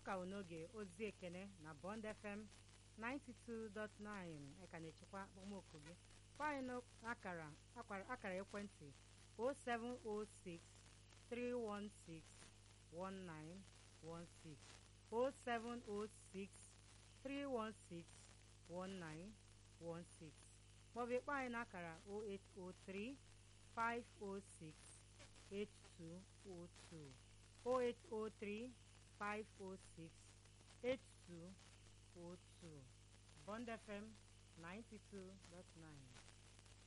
ka n'oge ozi ekene na bond fm 92.9 eka na-echekwa akpọmoku gị gwa anyị n'akara akara ekwentị 0706 316 1916 0706 316 1916 maọbụ ịkpọ anyị n'akara 0803 506 8202 0803 506 8202 Bond FM 92.9